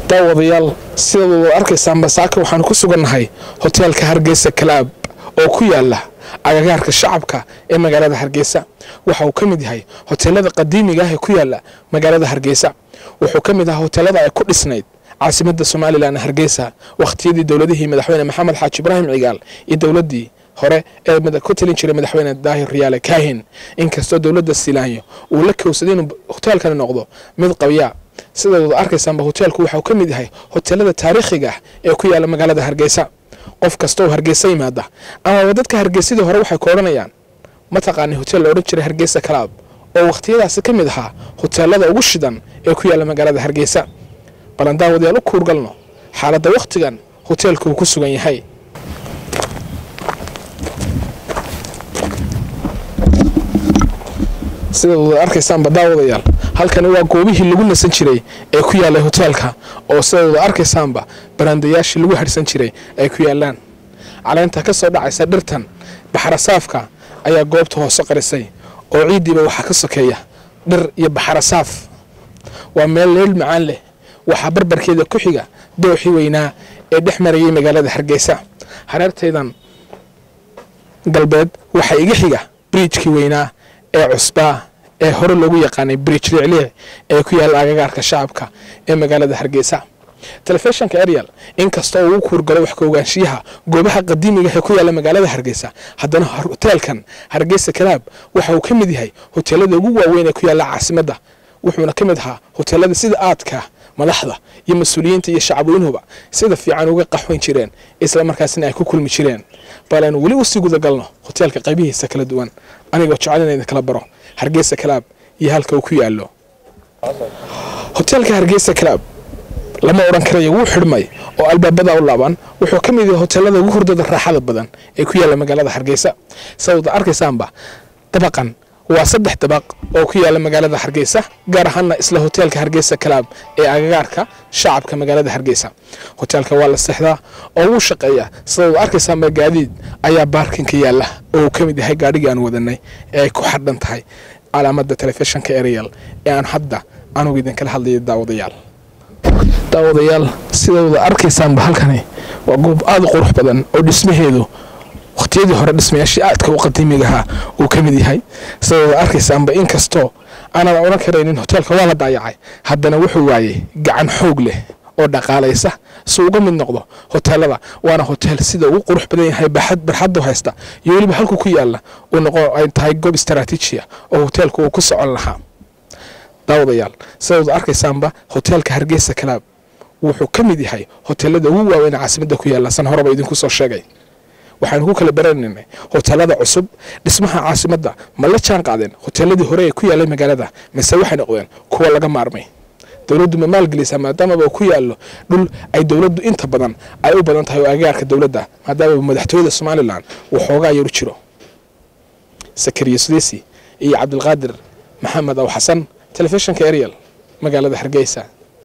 daawadayaal sidaad wada arkaysaan basaaka waxaanu ku sugannahay hoteelka hargeysa kalaab oo ku yaala agagaarka shacabka ee magaalada hargeysa waxa uu ka mid yahay hoteelada qadiimiga ah ee ku yaala magaalada hargeysa wuxuu ka mid ahaa hoteelada ay ku dhisnayd caasimada somalilan hargeysa wakhtiyadii dowladihii madaxweyne maxamed xaaji ibraahim cigaal iyo dowladii hore ee ku talin jiray madaxweyne daahir riyaale kaahin inkastoo dowladda silaanyo uu la kowsaday inuu hoteelkani noqdo mid qabyaa sidaad wada arkaysaanba hoteelku waxauu ka mid yahay hoteelada taariikhiga ah ee ku yaala magaalada hargeysa qof kastooo hargeysa yimaada amaba dadka hargeysadii hore waxay ku odhanayaan mataqaanay hotel la odhan jiray hargeysa kalaab oo wakhtiyadaasi ka mid ahaa hoteelada ugu shidan ee ku yaala magaalada hargeysa balan daawadayaal u kuurgalno xaaladda wakhtigan hoteelka uu ku sugan yahay sidaad wada arkaysaanba daawadayaal halkani waa goobihii lagu nasan jiray ee ku yaalay hoteelka oo sidaad wada arkaysaanba baraandayaashii lagu harhsan jiray ay ku yaalaan caleynta ka soo dhacaysa dhirtan baxarasaafka ayaa goobta hoose qarisay oo ciiddiiba waxaa ka sokeeya dhir iyo baxarasaaf waa meel leel macaan leh waxaa barbarkeeda ku xiga dooxii weynaa ee dhex marayay magaalada hargeysa hareertaydan galbeed waxaa iga xiga briijkii weynaa ee cusbaa ee hore loogu yaqaanay briij liicliic ee ku yaalla agagaarka shacabka ee magaalada hargeysa telefishinka arial inkastoo uu kuurgalo wax ka ogaanshiyaha goobaha qadiimiga ee ku yaalla magaalada hargeysa haddana hoteelkan hargeysa kalaab waxa uu ka mid yahay hoteelada ugu waaweyn ee ku yaalla caasimadda wuxuuna ka mid ahaa hoteelada sida aadka madaxda iyo mas-uuliyiinta iyo shacabweynuhuba sida fiican uga qaxweyn jireen isla markaasina ay ku kulmi jireen bal aynu weli usii gudagalno hoteelka qaybihiisa kala duwan anigoo jecel in idinkala baro hargeysa kalaab iyo halka uu ku yaallo hoteelka hargeysa kalaab lama odhan karayo wuu xidhmay oo albaabada u laaban wuxuu ka mid yahay hoteelada ugu hurdada raaxada badan ee ku yaalla magaalada hargeysa sababta arkaysaanba dabaqan waa saddex dabaq oo ku yaalla magaalada hargeysa gaar ahaana isla hoteelka hargeysa kalaab ee agagaarka shacabka magaalada hargeysa hoteelka waa la seexdaa oo wuu shaqeeyaa sidaad arkaysaanba gaadiid ayaa baarkinka yaalla oo uu ka mid yahay gaadhigii aan wadanay ee ay ku xadhan tahay calaamada telefishinka ereyal ee aan hadda anugu idinkala hadlayo daawadayaal daawadayaal sidawada arkaysaanba halkani waa goob aada u qurux badan oo dhismaheedu wakhtiyadii hore dhismayaashii aadka u qadiimigahaa uu ka mid yahay sidawada arkaysaanba inkastoo aanan odhan karaynin hoteelka waa la daayacay haddana wuxuu waayey gacan xoog leh oo dhaqaalaysa si uga mid noqdo hoteelada waana hoteel sida ugu qurux badan yahay barxaddu haysta iyo weliba halku ku yaalla uu noqo ay tahay goob istaraatiijiya oo hoteelku uu ku socon lahaa daawadayaal sidaad arkaysaanba hoteelka hargeysa kalaab wuxuu ka mid yahay hoteelada ugu waaweyn caasimadda ku yaalla san horeba idinku soo sheegay waxaanu ku kala baranaynay hoteelada cusub dhismaha caasimadda ma la jaan qaadeen hoteeladii hore ee ku yaallay magaalada mise waxay noqdeen kuwa laga maarmay dowladdu ma maalgelisaa maadaamaba uu ku yaallo dhul ay dowladdu inta badan ay u badan tahay oo agagaarka dowladda maadaamaba madaxtooyada somalilan uu xoogaa yaru jiro sakariya sudeysi iyo cabdilqaadir maxamed aw xasan telefishinka ariel magaalada hargeysa